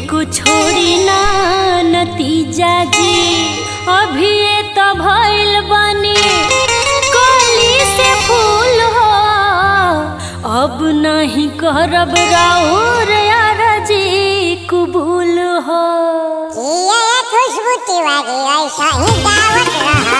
एको छोड़ी ना नतीजा जी अभी ये तो भइल बनी कली से फूल हो अब नहीं करब राउर यार जी कबूल हो ये खुशबू तिवारी ऐसा ही दावत रहा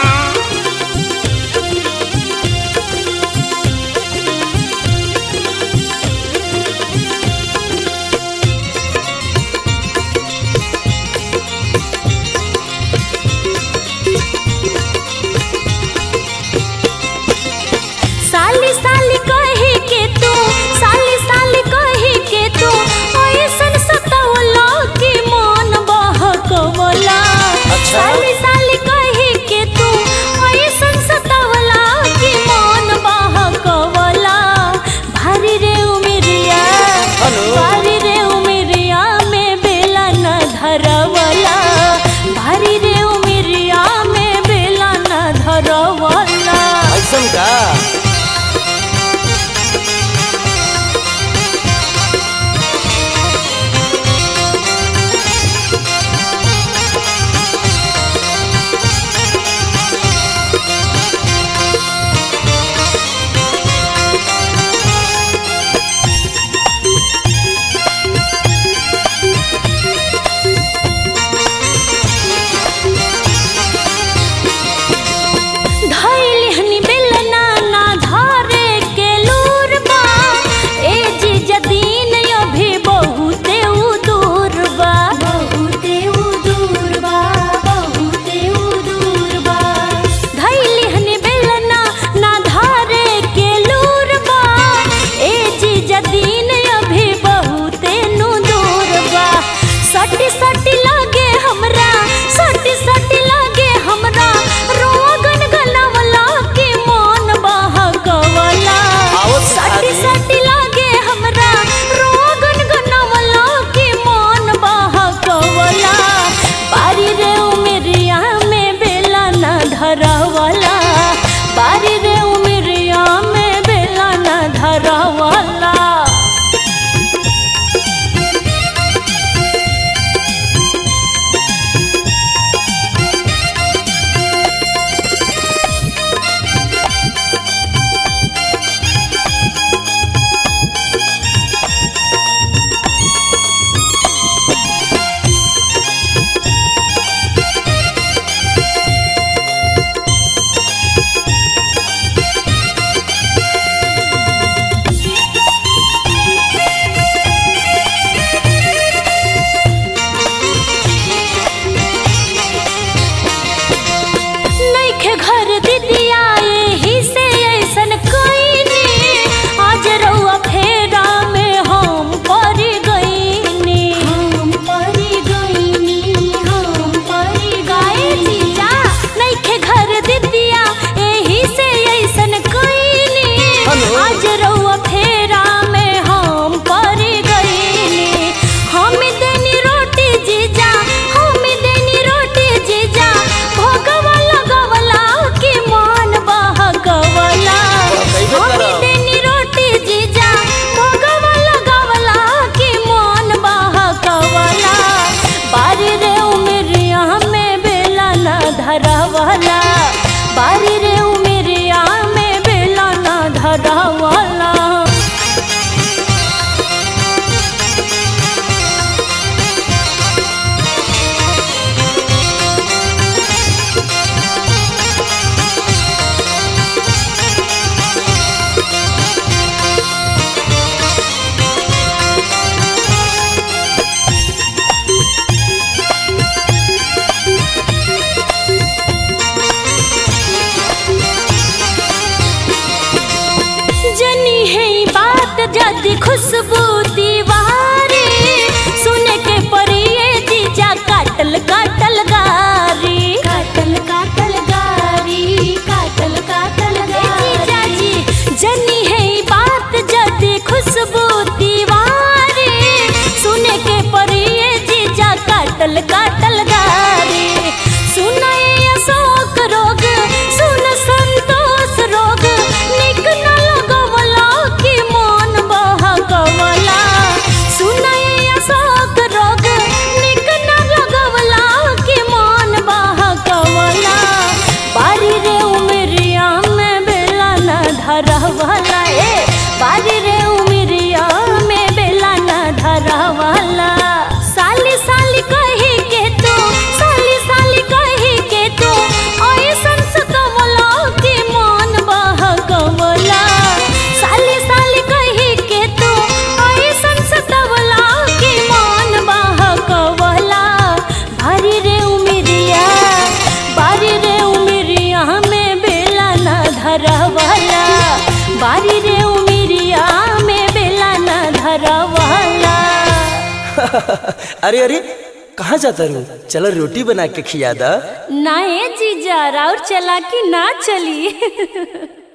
साली साली कही के तू साली साली कही के तू ऐसन सतवला कि मन बहकवला अच्छा। साली साली कही के तू अरे अरे कहाँ जाता रू चलो रोटी बना के खिया दा ना ए जीजा राउर चला कि ना चली